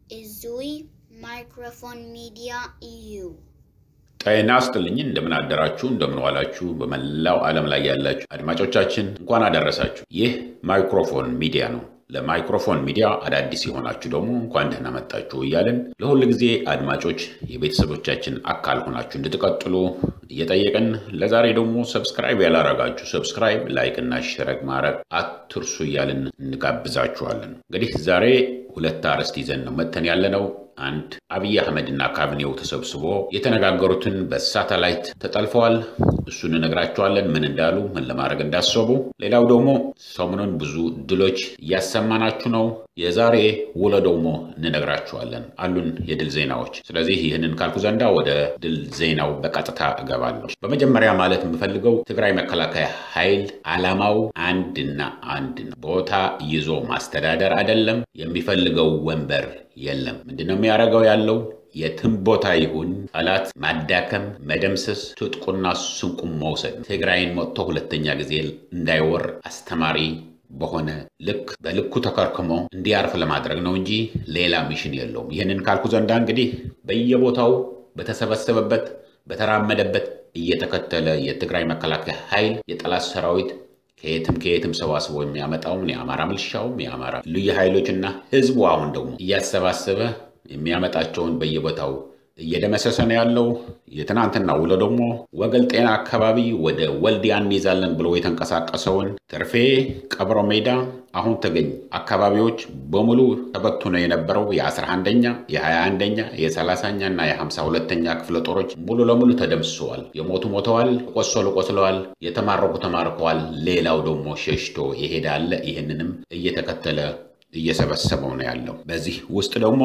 Izui Microphone Media EU. ጤና ይስጥልኝ። እንደምን አደራችሁ፣ እንደምን ዋላችሁ። በመላው ዓለም ላይ ያላችሁ አድማጮቻችን እንኳን አደረሳችሁ። ይህ ማይክሮፎን ሚዲያ ነው። ለማይክሮፎን ሚዲያ አዳዲስ የሆናችሁ ደግሞ እንኳን ደህና መጣችሁ እያልን ለሁል ጊዜ አድማጮች የቤተሰቦቻችን አካል ሆናችሁ እንድትቀጥሉ እየጠየቅን ለዛሬ ደግሞ ሰብስክራይብ ያላረጋችሁ ሰብስክራይብ፣ ላይክ እና ሸረግ ማድረግ አትርሱ እያልን እንጋብዛችኋለን። እንግዲህ ዛሬ ሁለት አርዕስት ይዘን ነው መጥተን ያለነው። አንድ አብይ አህመድ እና ካቢኔው ተሰብስቦ የተነጋገሩትን በሳተላይት ተጠልፈዋል። እሱን እነግራቸዋለን፣ ምን እንዳሉ፣ ምን ለማድረግ እንዳሰቡ። ሌላው ደግሞ ሰሞኑን ብዙ ድሎች እያሰማናችሁ ነው። የዛሬ ውሎ ደግሞ እንነግራችኋለን። አሉን የድል ዜናዎች። ስለዚህ ይህንን ካልኩ ዘንዳ ወደ ድል ዜናው በቀጥታ እገባለሁ። በመጀመሪያ ማለት የምፈልገው ትግራይ መከላከያ ኃይል ዓላማው አንድና አንድ ነው። ቦታ ይዞ ማስተዳደር አይደለም። የሚፈልገው ወንበር የለም። ምንድነው የሚያደርገው ያለው የትም ቦታ ይሁን ጠላት ማዳከም፣ መደምሰስ፣ ትጥቁና ስንቁም መውሰድ፣ ትግራይን መጥቶ ሁለተኛ ጊዜ እንዳይወር አስተማሪ በሆነ ልክ በልኩ ተከርክሞ እንዲያርፍ ለማድረግ ነው እንጂ ሌላ ሚሽን የለውም። ይህንን ካልኩ ዘንዳ እንግዲህ በየቦታው በተሰበሰበበት በተራመደበት እየተከተለ የትግራይ መከላከያ ኃይል የጠላት ሰራዊት ከየትም ከየትም ሰባስቦ የሚያመጣውን የአማራ ምልሻውም የአማራ ልዩ ኃይሎችና ህዝቡ አሁን ደግሞ እያሰባሰበ የሚያመጣቸውን በየቦታው እየደመሰሰ ነው ያለው። የትናንትና ውሎ ደግሞ ወገል ጤና አካባቢ ወደ ወልዲያ እንይዛለን ብሎ የተንቀሳቀሰውን ተርፌ፣ ቀብሮ ሜዳ፣ አሁን ተገኝ አካባቢዎች በሙሉ ተበትኖ የነበረው የ11ኛ የ21ኛ የ30ኛ እና የ52ኛ ክፍለ ጦሮች ሙሉ ለሙሉ ተደምስሰዋል። የሞቱ ሞተዋል፣ ቆሰሉ ቆስለዋል፣ የተማረኩ ተማርከዋል። ሌላው ደግሞ ሸሽቶ ይሄዳለ። ይህንንም እየተከተለ እየሰበሰበው ነው ያለው። በዚህ ውስጥ ደግሞ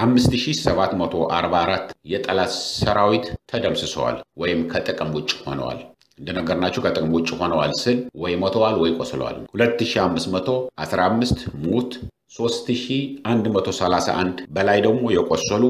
ከ5744 የጠላት ሰራዊት ተደምስሰዋል ወይም ከጥቅም ውጭ ሆነዋል። እንደነገርናችሁ ከጥቅም ውጭ ሆነዋል ስል ወይ ሞተዋል ወይ ቆስለዋል። 2515 ሙት 3131 በላይ ደግሞ የቆሰሉ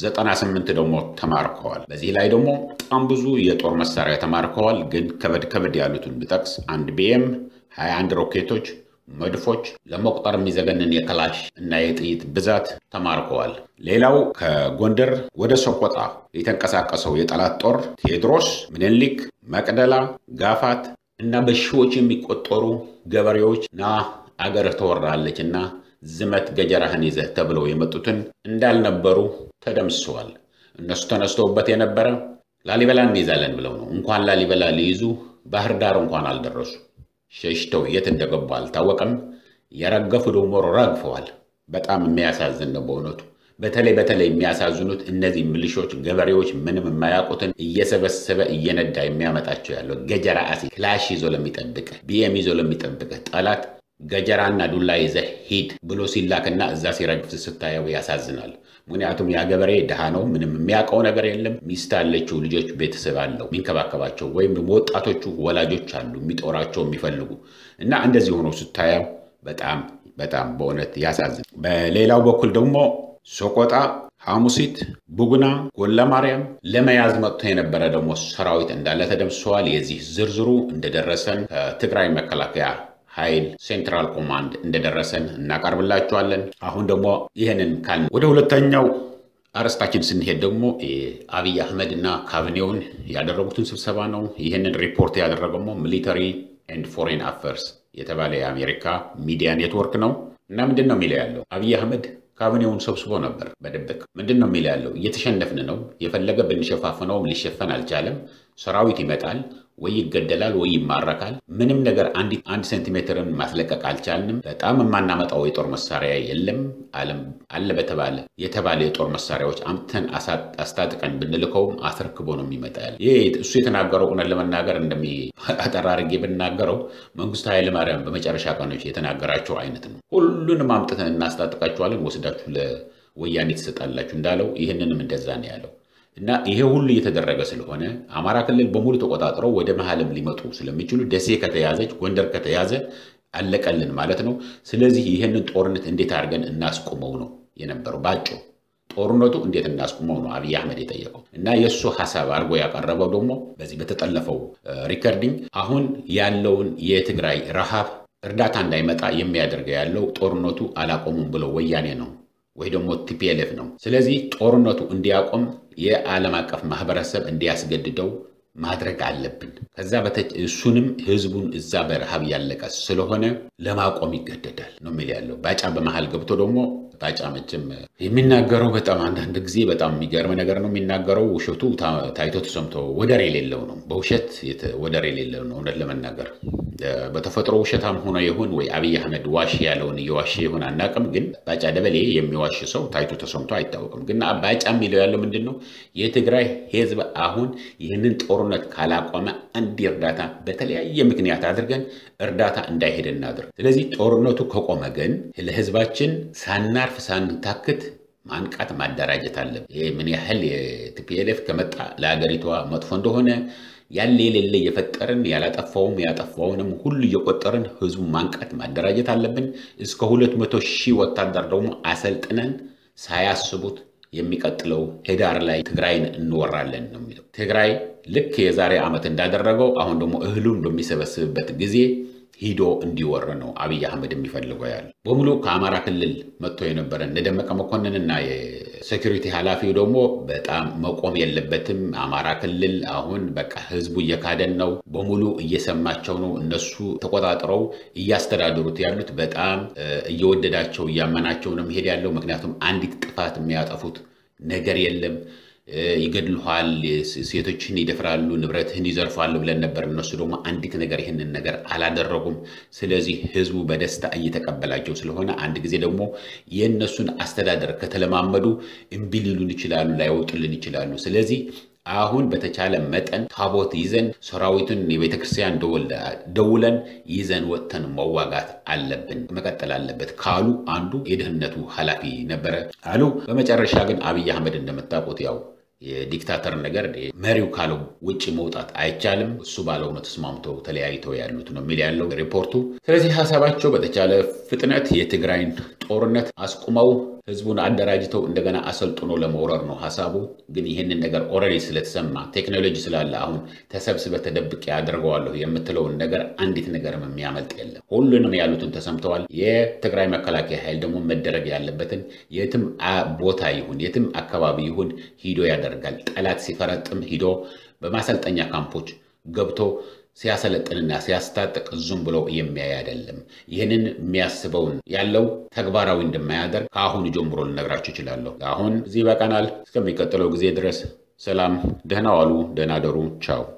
98 ደግሞ ተማርከዋል። በዚህ ላይ ደግሞ በጣም ብዙ የጦር መሳሪያ ተማርከዋል። ግን ከበድ ከበድ ያሉትን ብጠቅስ አንድ ቢኤም 21 ሮኬቶች መድፎች ለመቁጠር የሚዘገንን የክላሽ እና የጥይት ብዛት ተማርከዋል። ሌላው ከጎንደር ወደ ሰቆጣ የተንቀሳቀሰው የጠላት ጦር ቴዎድሮስ፣ ምኒልክ፣ መቅደላ፣ ጋፋት እና በሺዎች የሚቆጠሩ ገበሬዎች ና አገር ተወራለች እና ዝመት ገጀራህን ይዘህ ተብለው የመጡትን እንዳልነበሩ ተደምስሰዋል። እነሱ ተነስተውበት የነበረ ላሊበላ እንይዛለን ብለው ነው። እንኳን ላሊበላ ሊይዙ ባህር ዳር እንኳን አልደረሱ። ሸሽተው የት እንደገቡ አልታወቀም። የረገፉ ደግሞ ረግፈዋል። በጣም የሚያሳዝን ነው በእውነቱ። በተለይ በተለይ የሚያሳዝኑት እነዚህ ሚሊሾች ገበሬዎች ምንም የማያውቁትን እየሰበሰበ እየነዳ የሚያመጣቸው ያለው ገጀራ አሲ ክላሽ ይዞ ለሚጠብቅህ ቢኤም ይዞ ለሚጠብቅህ ጠላት ገጀራና ዱላ ይዘህ ሂድ ብሎ ሲላክና እዛ ሲረግፍ ስታየው ያሳዝናል። ምክንያቱም ያ ገበሬ ድሃ ነው። ምንም የሚያውቀው ነገር የለም። ሚስት አለችው፣ ልጆች፣ ቤተሰብ አለው የሚንከባከባቸው፣ ወይም ደግሞ ወጣቶቹ ወላጆች አሉ የሚጦራቸው የሚፈልጉ እና እንደዚህ ሆኖ ስታየው በጣም በጣም በእውነት ያሳዝን። በሌላው በኩል ደግሞ ሰቆጣ፣ ሐሙሲት፣ ቡግና፣ ጎላ ማርያም ለመያዝ መጥቶ የነበረ ደግሞ ሰራዊት እንዳለ ተደምስሰዋል። የዚህ ዝርዝሩ እንደደረሰን ከትግራይ መከላከያ ኃይል ሴንትራል ኮማንድ እንደደረሰን እናቀርብላችኋለን። አሁን ደግሞ ይህንን ካል ወደ ሁለተኛው አርዕስታችን ስንሄድ ደግሞ አብይ አህመድ እና ካቢኔውን ያደረጉትን ስብሰባ ነው። ይህንን ሪፖርት ያደረገው ደግሞ ሚሊተሪ ኤንድ ፎሬን አፌርስ የተባለ የአሜሪካ ሚዲያ ኔትወርክ ነው እና ምንድን ነው የሚለው ያለው አብይ አህመድ ካቢኔውን ሰብስቦ ነበር በድብቅ። ምንድን ነው የሚለው ያለው እየተሸነፍን ነው፣ የፈለገ ብንሸፋፍነውም ሊሸፈን አልቻለም። ሰራዊት ይመጣል ወይ ይገደላል ወይ ይማረካል። ምንም ነገር አንድ ሴንቲሜትርን ማስለቀቅ አልቻልንም። በጣም የማናመጣው የጦር መሳሪያ የለም። ዓለም አለ በተባለ የተባለ የጦር መሳሪያዎች አምጥተን አስታጥቀን ብንልከውም አስረክቦ ነው የሚመጣ ያለ። ይህ እሱ የተናገረው እውነት ለመናገር እንደሚ አጠር አድርጌ ብናገረው መንግስቱ ኃይለማርያም በመጨረሻ ቀኖች የተናገራቸው አይነት ነው። ሁሉንም አምጥተን እናስታጥቃቸዋለን፣ ወስዳችሁ ለወያኔ ትሰጣላችሁ እንዳለው ይህንንም እንደዛ ነው ያለው። እና ይሄ ሁሉ እየተደረገ ስለሆነ አማራ ክልል በሙሉ ተቆጣጥረው ወደ መሀልም ሊመጡ ስለሚችሉ ደሴ ከተያዘች ጎንደር ከተያዘ አለቀልን ማለት ነው። ስለዚህ ይህንን ጦርነት እንዴት አድርገን እናስቆመው ነው የነበረው ባጭሩ። ጦርነቱ እንዴት እናስቆመው ነው አብይ አህመድ የጠየቀው እና የእሱ ሀሳብ አድርጎ ያቀረበው ደግሞ በዚህ በተጠለፈው ሪከርዲንግ አሁን ያለውን የትግራይ ረሃብ እርዳታ እንዳይመጣ የሚያደርገው ያለው ጦርነቱ አላቆሙም ብሎ ወያኔ ነው ወይ ደግሞ ቲፒኤልኤፍ ነው። ስለዚህ ጦርነቱ እንዲያቆም የዓለም አቀፍ ማህበረሰብ እንዲያስገድደው ማድረግ አለብን። ከዛ እሱንም ህዝቡን እዛ በረሃብ ያለቀ ስለሆነ ለማቆም ይገደዳል ነው የሚል ያለው። ባጫ በመሀል ገብቶ ደግሞ ባጫ መቼም የሚናገረው በጣም አንዳንድ ጊዜ በጣም የሚገርም ነገር ነው የሚናገረው። ውሸቱ ታይቶ ተሰምቶ ወደር የሌለው ነው። በውሸት ወደር የሌለው ነው። እውነት ለመናገር በተፈጥሮ ውሸታም ሆኖ ይሁን ወይ አብይ አህመድ ዋሽ ያለውን እየዋሽ ይሁን አናውቅም። ግን ባጫ ደበሌ የሚዋሽ ሰው ታይቶ ተሰምቶ አይታወቅም። ግን ባጫ የሚለው ያለው ምንድን ነው? የትግራይ ህዝብ አሁን ይህንን ጦርነት ካላቆመ አንድ እርዳታ በተለያየ ምክንያት አድርገን እርዳታ እንዳይሄድ እናድርግ። ስለዚህ ጦርነቱ ከቆመ ግን ለህዝባችን ሳናርፍ ሳንታክት ማንቃት ማደራጀት አለብን። ይህ ምን ያህል የቲፒኤልኤፍ ከመጣ ለሀገሪቷ መጥፎ እንደሆነ ያለ የሌለ እየፈጠርን ያላጠፋውም ያጠፋውንም ሁሉ እየቆጠርን ህዝቡ ማንቃት ማደራጀት አለብን። እስከ ሁለት መቶ ሺህ ወታደር ደግሞ አሰልጥነን ሳያስቡት የሚቀጥለው ህዳር ላይ ትግራይን እንወራለን ነው የሚለው። ትግራይ ልክ የዛሬ ዓመት እንዳደረገው አሁን ደግሞ እህሉን በሚሰበስብበት ጊዜ ሂዶ እንዲወር ነው አብይ አህመድ የሚፈልገው ያለ በሙሉ ከአማራ ክልል መጥቶ የነበረ እነ ደመቀ መኮንንና የሴኪሪቲ ኃላፊው ደግሞ በጣም መቆም የለበትም። አማራ ክልል አሁን በቃ ህዝቡ እየካደን ነው፣ በሙሉ እየሰማቸው ነው። እነሱ ተቆጣጥረው እያስተዳደሩት ያሉት በጣም እየወደዳቸው እያመናቸው ነው መሄድ ያለው። ምክንያቱም አንዲት ጥፋት የሚያጠፉት ነገር የለም። ይገድልኋል፣ ሴቶችን ይደፍራሉ፣ ንብረትህን ይዘርፋሉ ብለን ነበር። እነሱ ደግሞ አንዲት ነገር ይህንን ነገር አላደረጉም። ስለዚህ ህዝቡ በደስታ እየተቀበላቸው ስለሆነ አንድ ጊዜ ደግሞ የእነሱን አስተዳደር ከተለማመዱ እምቢ ሊሉን ይችላሉ፣ ላይወጡልን ይችላሉ። ስለዚህ አሁን በተቻለ መጠን ታቦት ይዘን ሰራዊቱን የቤተ ክርስቲያን ደውለን ይዘን ወጥተን መዋጋት አለብን፣ መቀጠል አለበት ካሉ አንዱ የደህንነቱ ኃላፊ ነበረ አሉ። በመጨረሻ ግን አብይ አህመድ እንደምታውቁት ያው የዲክታተር ነገር መሪው ካለው ውጭ መውጣት አይቻልም። እሱ ባለው ነው ተስማምተው ተለያይተው ያሉት ነው የሚል ያለው ሪፖርቱ። ስለዚህ ሀሳባቸው በተቻለ ፍጥነት የትግራይን ጦርነት አስቁመው ህዝቡን አደራጅተው እንደገና አሰልጥኖ ለመውረር ነው ሀሳቡ። ግን ይህንን ነገር ኦልሬዲ ስለተሰማ ቴክኖሎጂ ስላለ አሁን ተሰብስበ ተደብቄ አድርገዋለሁ የምትለውን ነገር አንዲት ነገርም የሚያመልጥ የለም። ሁሉንም ያሉትን ተሰምተዋል። የትግራይ መከላከያ ኃይል ደግሞ መደረግ ያለበትን የትም ቦታ ይሁን የትም አካባቢ ይሁን ሂዶ ያደርጋል። ጠላት ሲፈረጥም ሂዶ በማሰልጠኛ ካምፖች ገብቶ ሲያሰለጥንና ሲያስታጥቅ ዝም ብሎ የሚያይ አይደለም። ይህንን የሚያስበውን ያለው ተግባራዊ እንደማያደርግ ከአሁኑ ጀምሮ ልነግራችሁ እችላለሁ። አሁን እዚህ ይበቃናል። እስከሚቀጥለው ጊዜ ድረስ ሰላም፣ ደህና ዋሉ፣ ደህና ደሩ፣ ቻው።